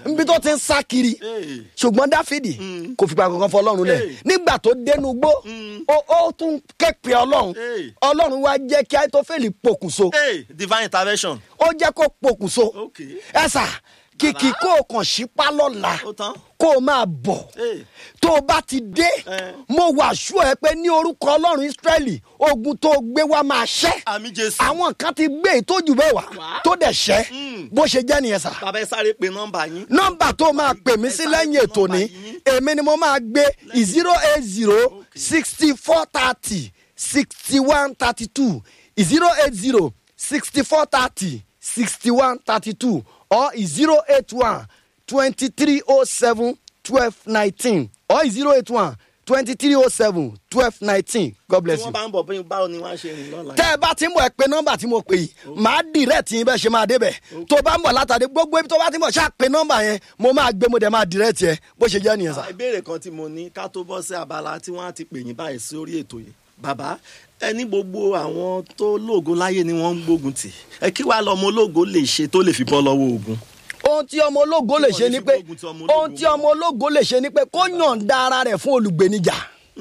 níbi tó ti ń sá kiri Hey. ṣùgbọ́n dáfídì kò fipá kankan fọ ọlọ́run lẹ̀ Hey. nígbà tó dénú gbó ó ó tún kẹ́pẹ́ ọlọ́run Hey. ọlọ́run wá jẹ́ kí àìtófẹ́lì pokùnso Hey, divine intervention. ó jẹ́ kó pokùnso Okay. ẹ sà kìkì kó o kàn sípá lọ́la Ó tán. kó o máa bọ̀ Hey. tó o bá ti dé Eh. mo wà sú ẹ pé ní orúkọ ọlọ́run israẹli ogun tó o gbé wá máa ṣẹ́ Àmì Jésù. àwọn kan ti gbé ìtọ́jú bẹ́ẹ̀ wá Wá. tó dẹ̀ ṣẹ́ Mm. bó ṣe jẹ́ nìyẹn sà Bàbá ẹ sáré pe nọ́mbà yín. nọmba tó máa pè mí sí lẹ́yìn ètò ni èmi ni mo máa gbé zero eight zero sixty four thirty sixty one thirty two zero eight zero sixty four thirty sixty one thirty two or zero eight one twenty three oh seven twelve nineteen or zero eight one twenty three oh seven twelve nineteen god Tí bless wọ́n you bá ń bọ̀ bí báwo ni wọ́n á ṣe rìn lọ́la. tẹ́ ẹ bá ti ń bọ̀ ẹ pé nọ́mbà tí mo pè yìí màá dìrẹ́tì yín bẹ́ẹ̀ ṣe máa débẹ̀ tó bá ń bọ̀ látàdé gbogbo ibi tó bá ti ń bọ̀ ṣáà pé nọ́mbà yẹn mo máa gbé mo dẹ̀ máa dìrẹ́tì ẹ bó ṣe jẹ́ nìyẹn sà. ìbéèrè kan tí mo ní ká tó bọ́ sí abala tí wọ́n á ti pè yín báyìí sí orí ètò yìí bàbá ẹni gbogbo àwọn tó lóògo láyé ni wọ́n ń gbógun tì ẹ kí wàá lọ́mọ ológo lè ṣe tó lè fi bọ́ lọ́wọ́ ogun. ohun tí ọmọ ológo lè ṣe ni pé Tí wọ́n lè fi gbógun ti ọmọ ológo. ohun tí ọmọ ológo lè ṣe ni pé kó yànda ara rẹ̀ fún olùgbènijà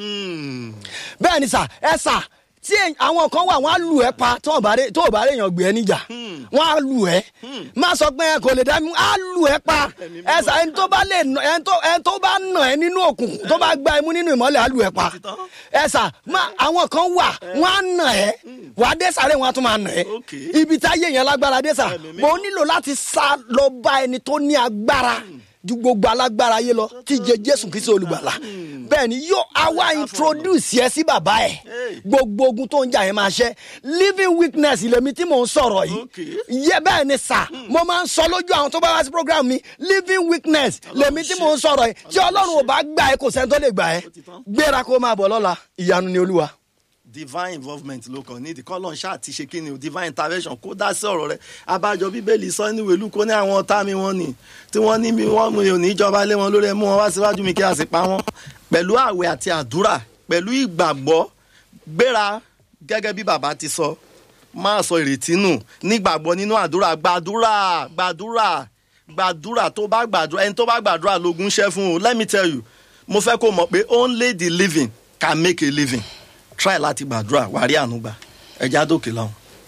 Hmm. bẹ́ẹ̀ ni sà ẹ sà tí èyí- àwọn kan wà wọ́n á lù ẹ́ pa tó ò bá rè tó ò bá rè yàn gbé ẹ níjà wọ́n á lù ẹ́ má sọ pé ẹ kò lè dá mi á lù ẹ́ pa ẹ sà ẹni tó bá lè nà ẹni tó ẹni tó bá nà ẹ́ nínú òkùnkùn tó bá gba ẹmú nínú ìmọ́lẹ̀ á lù ẹ́ pa Òtítọ́. ẹ sà má àwọn kan wà wọ́n á nà ẹ́ wà á dé sàrẹ́ wọn á tún máa nà ẹ́ Ok. ibi tí ayé yẹn lágbára dé sà Ẹ̀mí mímọ́. mo nílò láti sá lọ bá ẹni tó ní agbára ju gbogbo alágbára yé lọ tí jẹ jésù kìí ṣe olùgbàlà bẹ́ẹ̀ ni yóò àwa introduce yẹ sí bàbá ẹ̀ Hey. gbogbo ogun tó ń jà yẹn máa ṣẹ́ living weakness lèmi tí mò ń sọ̀rọ̀ yìí Okay. yẹ bẹ́ẹ̀ ni sà mo máa ń sọ lójú àwọn tó bá wá sí program mi living weakness lèmi tí mò ń sọ̀rọ̀ yìí tí ọlọ́run ò bá gbà ẹ́ kò sẹ́ni tó lè gbà ẹ́ Ó ti tán. gbéra kó máa bọ̀ lọ́la ìyanu ni olúwa. divine involvement ló kàn nídìí kọ́lọ́n ṣáà ti ṣe kíni o divine intervention kó dá sí ọ̀rọ̀ rẹ̀ abájọ bíbélì sọ ní ìwé lúkọ ní àwọn ọ̀tá mi wọ́n ni tí wọ́n ní mi wọ́n mi ò ní jọba lé wọn lórí ẹ mú wọn wá síwájú mi kí a sì pa wọ́n pẹ̀lú àwẹ̀ àti àdúrà pẹ̀lú ìgbàgbọ́ gbéra gẹ́gẹ́ bí bàbá ti sọ máa sọ ìrètí nù nígbàgbọ́ nínú àdúrà gbàdúrà gbàdúrà gbàdúrà tó bá gbàdúrà ẹni tó bá gbàdúrà lógún ṣẹ́ fún o let me tell you mo fẹ́ kó mọ̀ pé only the living can make a living try láti gbàdúrà wà á rí àánú gbà ẹja dókè lọ́hùn.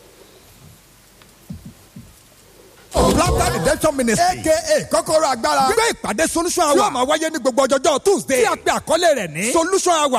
Laughter Redemption Ministry aka kọ́kọ́rọ́ agbára gbé ìpàdé solution hour tí ó máa wáyé ní gbogbo ọjọ́jọ́ Tuesday tí a pè àkọlé rẹ̀ ní solution hour